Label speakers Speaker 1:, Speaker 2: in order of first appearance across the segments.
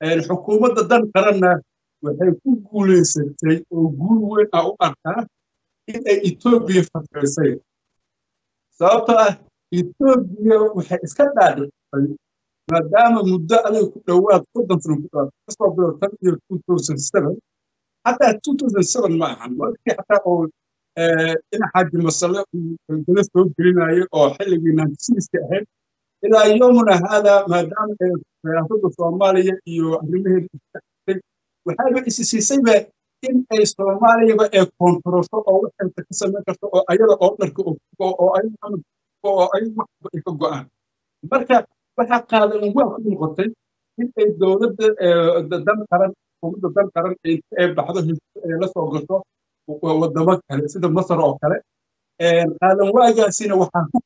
Speaker 1: xukuumadda dan qaranna waxay ku guulaysatay oo guul weyn ah u arkaa in ay etoobiya fatreysay sababtoo ah etoobiya waxay iska dhaadhictay maadaama muddo adiga ku dhowaad soddon sano ku dhowaad kasoo bilo tan iyo two thousand seven xataa two thousand seven ma ahan markii xataa oo dhinaxaaji masale uu gala soo gelinayo oo xilligii naantisiiska ahayd ilaa yomuna haada maadaama siyaasadda soomaaliya iyo arrimaheeda istaagtay waxayba isi siisayba in ay soomaaliyaba ay koontarolto oo waxayta ka samayn karto oo ayada oo dharka oo oo ay waxba ay ka go'aan marka waxaa qaadan waa ku noqotay in ay dowladda dan qaran xukuumadda dan qaran ay baxdo ay la soo gasho wadamo kale sida masar oo kale qaadan waagaasina waxaa ku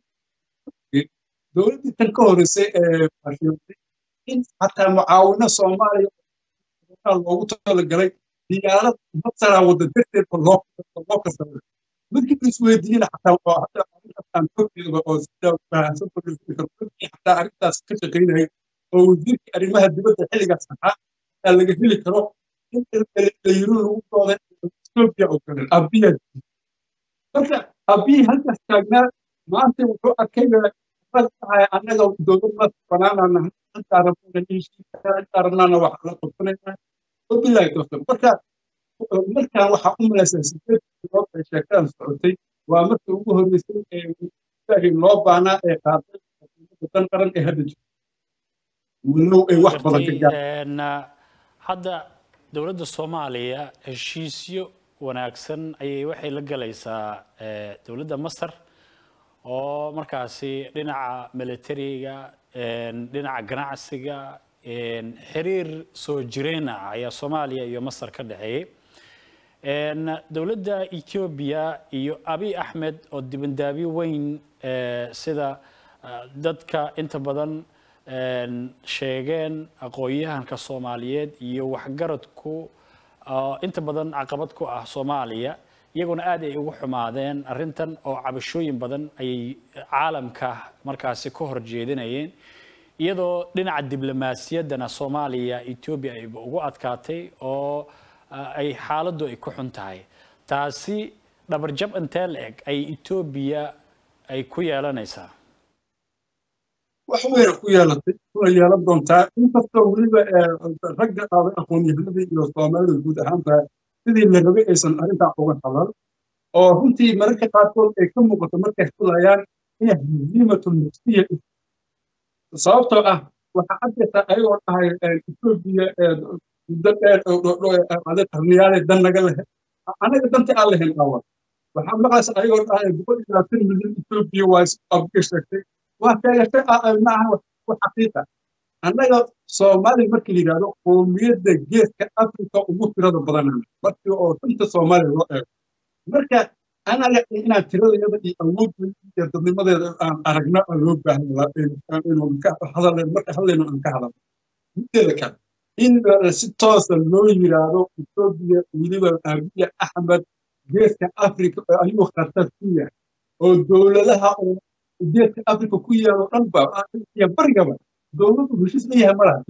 Speaker 1: dowladdii tan ka horreysay ee fashiyootay in xataa mucaawino soomaaliya loogu talagalay diyaarad masaraa wadda darteed oo loo kasabay markii la isweydiiyena xataa aan korkeeda oo sida fahamsan xataa arrintaas ka shaqaynaya oo wasiirkii arrimaha dibadda xilligaas ahaa aa laga heli karo in layiro lagu dooday etoobiya oo kale abiya marka abiyi halkaas taagnaa maanta wuxuu arkay annaga dowlad ma banaanana intaa rabnaana wax la qabsanayna wabilahi tawfiiq marka markaan waxaa u malaysaa sideed bilood ay sheekadan socotay waa markii ugu horreysay ee loo baahnaa ee qaaday dan qaran ee hadda jirto walow ay wax badan ka gaar
Speaker 2: hadda dowladda soomaaliya heshiisyo wanaagsan ayay waxay la galaysaa dowladda masar oo markaasi dhinaca militariga dhinaca ganacsiga xiriir soo jireen ah ayaa soomaaliya iyo masar ka dhexeeyey dowladda etoobiya iyo abiy axmed oo dibandaabiyo weyn sida dadka inta badan sheegeen aqoon-yahanka soomaaliyeed iyo waxgaradku inta badan caqabad ku ah soomaaliya iyaguna aad ay ugu xumaadeen arrintan oo cabashooyin badan ayay caalamka markaasi ka hor jeedinayeen iyadoo dhinaca diblomaasiyaddana soomaaliya etoobiya ay ugu adkaatay oo ay xaaladdu ay ku xun tahay taasi dhabarjab intee la eg ay etoobiya ay ku yeelanaysaa
Speaker 1: wax weyna ku yeelatay kuna yeelan doontaa inkastoo weliba ragga aaday aqoon-yahanadii iyo soomaalida guud ahaanba sidii la rabay aysan arrintaa uga hadlan oo runtii mararka qaarkood ay ka muuqato markay hadlayaan inay haziimatu nafsiya sababtoo ah waxaa caddaysaa ayagoo dhahay etoobiya muddo dheer qarniyaale dan naga lehe annaga danta aan lahayn awa waxaa maqlaysa ayagoo dhahay boqol iyo labaatan milyan etoobiya waa abka sheegtay waa sheegatay maaha wax xaqiiqa annaga soomaaliya markii la yidhahdo qoomiyadda geeska afrika ugu tirada badanana markii oo shanta soomaaliya loo eego marka anaga inaan tiradayada iyo awoodda iyo dadnimadeeda aan aragna oo loo baahan marka hadlayno aan ka hadalno mideeda kale in si toosa loo yidhaahdo etoobiya weliba abiya axmed geeska afrika ayuu khatar ku yahay oo dowladaha geeska afrika ku yaalo dhan ba iyo barigaba dowladdu heshiis la yahay malaha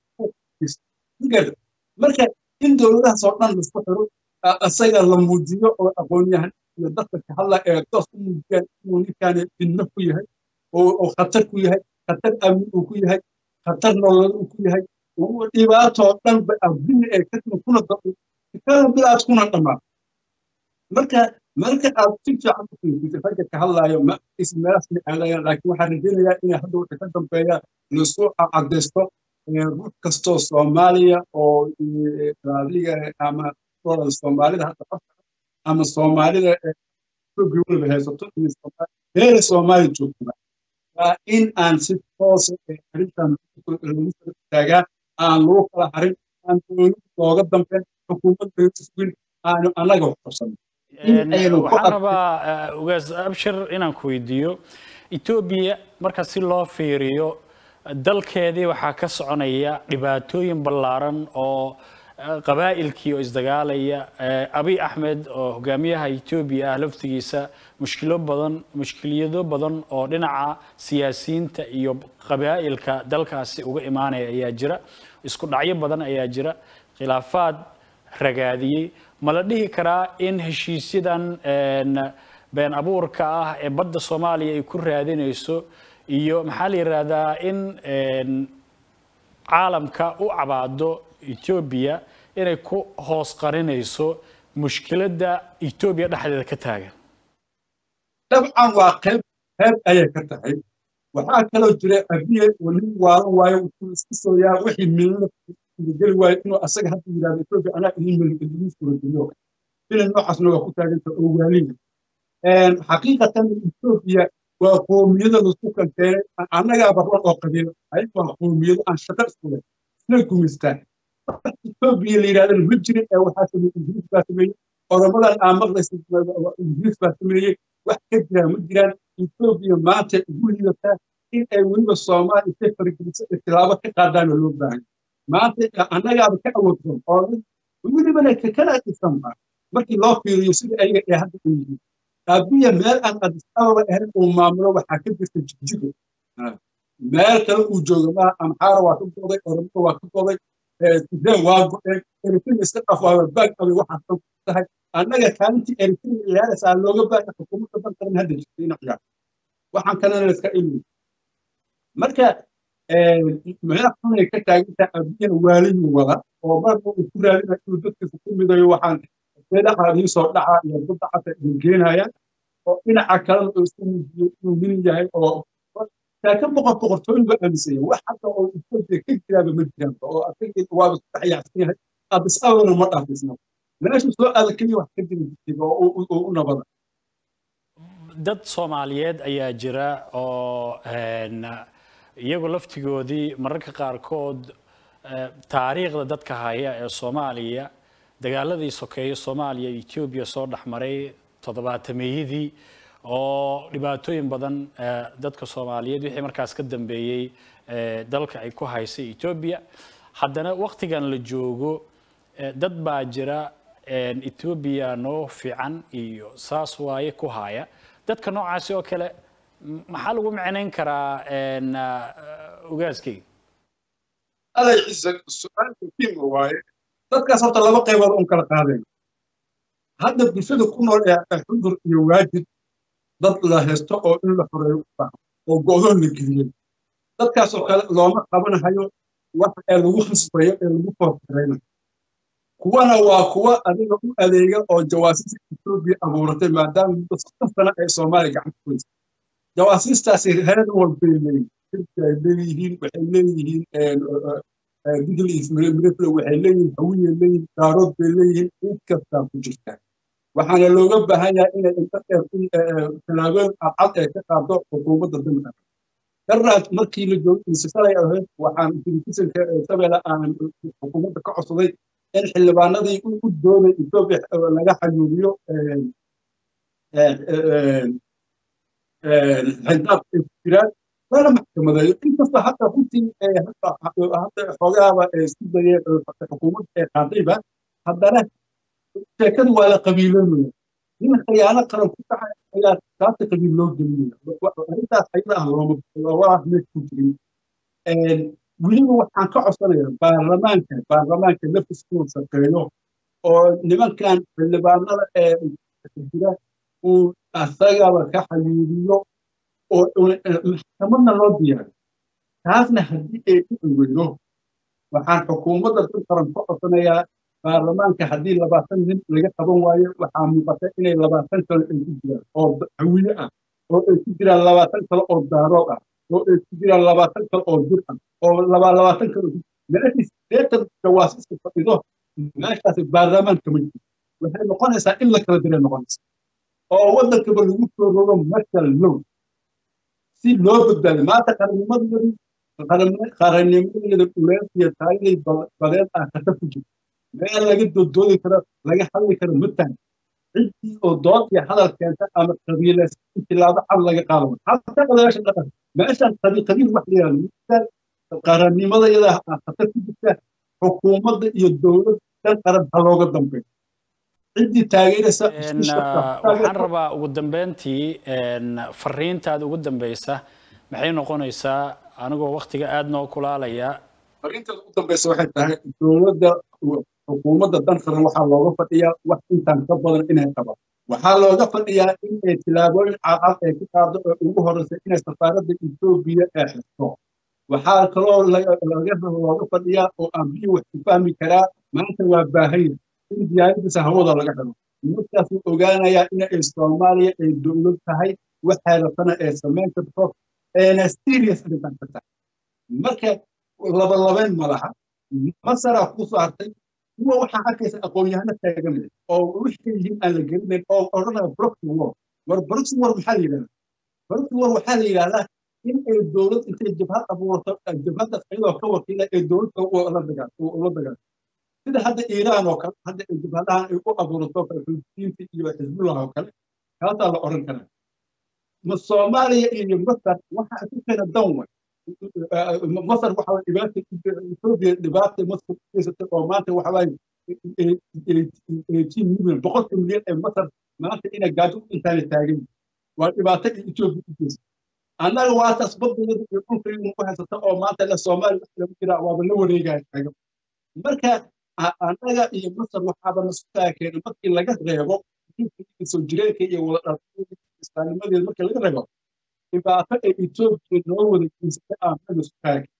Speaker 1: dowladda marka in dowladahaas oo dhan laisku xiro isaga la muujiyo oo aqoon-yahan iyo dadka ka hadla ee toos u muujiyaan inuu ninkaani fidno ku yahay oo khatar ku yahay khatar amni uu ku yahay khatar nololeed uu ku yahay dhibaatoo dhan ba abdini ee ka timi kuna kana bilaad kuna dhammaan marka marka aad si fiican u fiirisid ragga ka hadlaayo ma ismeelaas ma aadayaan laakiin waxaan rajaynayaa inay hadda wixii ka dambeeya laisku cadaysto ruux kastoo soomaaliya oo raadiga ama soomaalida hadda afka ama soomaalida etoobiya weliba haysato heera soomaaliya joogtada waa in aan si toosa arrintan lagu soo taagaa aan lagu kala harin aan dowladda looga dambeyn xukuumadda iswin aanu annaga wax qabsano
Speaker 2: waxaan rabaa ugaas abshir inaan ku weydiiyo etoobiya marka si loo fiiriyo dalkeedii waxaa ka soconaya dhibaatooyin ballaaran oo qabaa'ilkii oo isdagaalaya abiy axmed oo hogaamiyaha etoobiya ah laftigiisa mushkilo badan mushkiliyado badan oo dhinaca siyaasiyiinta iyo qabaa'ilka dalkaasi uga imaanaya ayaa jira isku dhacyo badan ayaa jira khilaafaad ragaadiyey ma la dhihi karaa in heshiisyadan been abuurka ah ee badda soomaaliya ay ku raadinayso iyo maxaa la yidhaahdaa in caalamka u cabaado etoobiya inay ku hoos qarinayso mushkiladda etoobiya dhexdeeda ka taagan
Speaker 1: dabcan waa qayb qayb ayay ka tahay waxaa kaloo jira abiye oo nin waalan waayo wuxuu isku sooyaa wixii milna geli waayo inuu asaga hadda yidhahdo etoobiya anaa idin milin idin suurageliyo filan noocaasna waa ku taaganta oo waaliya xaqiiqatan etoobiya waa qoomiyada laisku kanteenay annagaa barban oo qabiilo ayaga waa qoomiyado aan shaqo isku leh isna gumaystaan etoobiya la yidhahdana ma jirin ee waxaa sameeyey ingiriis baa sameeyey oromadan aan maqlaysa ingiriis baa sameeyey wax ka jiraan ma jiraan etoobiya maanta ugu liidataa in ay weliba soomaaliya intay fargeliso ee tilaabo ka qaadaana loo baahan maanta annagaaba ka awoodsan oo welibana kakala dhisanba markii loo fiiriyo sida ayaga ee hadda ay yihiin abiya meel aan adis ababa ahayn uu maamulo waxaa ka jirta jigjigo meel kale uu jooga maaha amxaara waa ka goday oromada waa ka goday sudaan waa go-een eritrea iska dhaf waa baag abay waxaas dhan tahay annaga kaalintii eritrea ciyaaraysaa looga baahay xukuumadda dalkan hadda jirta ina ciyaar waxaan kalena iska ilmi marka meel xunay ka taagantaa abiyana waaliyu wada oo marba uu ku raadina inuu dadkiisa ku midayo waxaan seedaxa iisoo dhaca iyo badda cata idin keenaya oo dhinaca kalena uu isku muujiyo inuu nin yahay oo laakiin boqor boqortooyin ba aaminsan yahay wax hadda oo etoobiya ka jiraaba ma jiraanba oo asaga waaba isku dhex yaacsan yahay adis ababana ma dhaafisna meeshu soo aada keliya wax ka jira jirtiba oo u nabada
Speaker 2: dad soomaaliyeed ayaa jira oo iyagu laftigoodii mararka qaarkood taariikhda dadka haya ee soomaaliya dagaaladii sokeeye soomaaliya iyo etoobiya soo dhexmaray toddobaatameyadii oo dhibaatooyin badan dadka soomaaliyeed wixii markaas ka dambeeyey dalka ay ku haysay etoobiya haddana waktigan la joogo dad baa jira etoobiya noo fiican iyo saas waaye ku haya dadka noocaasi oo kale maxaa lagu micnayn karaa ogaaskeyga
Speaker 1: alay ciise su-aal muhiima waaye dadkaas horta laba qaybood un kala qaadayna hadda bulshada ku nool ee xudur iyo waajid dad la haysto oo in la xoreeyo u baahan oo go'doon la geliyey dadkaasoo kale looma qabanahayo wax ee lagu khasbayo ee lagu foorkaraynayo kuwana waa kuwa adiga u adeega oo jawaasiista etoobiya abuuratay maadaama muddo soddon sano ay soomaaliya gacanta ku haysa jawaasiistaasi heer walbay leeyihin sirka ay leeyihiin waxay leeyihiin diglis mirifle waxay leeyihiin hawiyay leeyihiin daarood bay leeyihiin cid kastaa ku jirtaa waxaana looga baahan yahay inay inta dheer tallaabooyin cadcad ee ka qaado xukuumadda dalka daraad markii la joogay insisalay ahayd waxaan telefisonka shabeelle aan xukuumadda ka codsaday in xildhibaanadii u dooday etoobiya laga xayuubiyo xildaab ay ku jiraan lana maxkamadeeyo inkastoo hadda runtii hadda xoogaaba isku dayeen xukuumadda ee qaadayba haddana sheekadu waa la qabiiloonaya nin khiyaano qaran ku dhacay ayaa taasi qabiil loo gelinaya arrintaas ayada ah looma waa meed ku jirin weliba waxaan ka codsanaya baarlamaanka baarlamaanka nafis inuu shaqeeyo oo nimankan xildhibaanada ee jira uu asagaba ka xayuubiyo oo maxkamadna loo diyaariyo taasna haddii ay dhici weydo waxaan xukuumadda dal qaran ka codsanayaa baarlamaanka haddii labaatan nin laga qaban waayo waxaa muuqata inay labaatan kale ay ku jiraan oo hawiye ah oo ay ku jiraan labaatan kale oo daarood ah oo ay ku jiraan labaatan kale oo jir ah oo labaatan kale meeshii sideetan jawaasiska fadhido meeshaasi baarlamaanka ma jiro waxay noqonaysaa in la kala diray noqonaysa oo waddankaba lagu soo rogo marshal low si loo badbaado maanta qarannimadii qarannimadeeda uleed iyo taayadii badeed ah khatar ku jirta meel laga doodoodi karo laga hadli karo ma tahay ciddii oo dood iyo hadal keenta ama qabiileys tilaabo cad laga qaado halka odayaasha dhaqan meeshan qabiil qabiil wax la yihahdo qarannimada iyada khatar ku jirta xukuumadda iyo dowlad dan qaran ha looga dambeeyo ciddii taageeraysa
Speaker 2: waxaan rabaa ugu dambeyntii fariintaada ugu dambeysa maxay noqonaysaa anigoo waktiga aada noo kulaalaya
Speaker 1: arrinteeda u dambaysa waxay tahay dowladda xukuumadda danqaran waxaa looga fadhiyaa wax intaan ka badan inay qabato waxaa looga fadhiyaa inay tilaabooyin cadcad ay ku qaado oo ugu horreysa inay safaaradda etoobiya ee xisto waxaa kaloo looga fadhiyaa oo aan biyo wax ku fahmi karaa maanta waa baahaya in diyaaradiisa hawada laga xiro markaasuu ogaanayaa in ay soomaaliya ay dowlad tahay waxay rabtana ay samayn karto eena serious arrintan ka tahay marka labalabayn ma laha masaraa ku soo hartay kuwa waxaa arkaysa aqoon-yahano taaganaya oo wixii yihiin aan la gelinayn oo odhanaya broxy war war broxy war maxaa la yidhahdaa broxy war waxaa la yidhahdaa in ay dowlad intay jabhad abuurto jabhaddaas iyadoo ka wakiila ee dowladda la dagaal sida hadda iiraan oo kale hadda ay jabhadahan ay u abuurato xuutiyiinta iyo xisbullah oo kale kaasaa la odhan karaa ma soomaaliya iyo masar waxa isu keena dan way masar waxa way dhibaata etoobiya dhibaata masar ugeysatay oo maanta waxa waaye eighteen milyan boqolka milyan ee masar maanta inay gaajo u intaana taagan waa dhibaato ay etoobiya u geysatay annaga waa taas baddeeda iyo dhulkaynu ku haysata oo maanta le soomaaliya wax lagu jiraa waaba la wareegaya taagan marka annaga iyo masar waxaaba nasukaa keena markii laga reebo soo jireenka iyo wada islaamnimadeeda markii laga reebo dhibaato ay etoobiya noo wada geysatay aan naga sukaa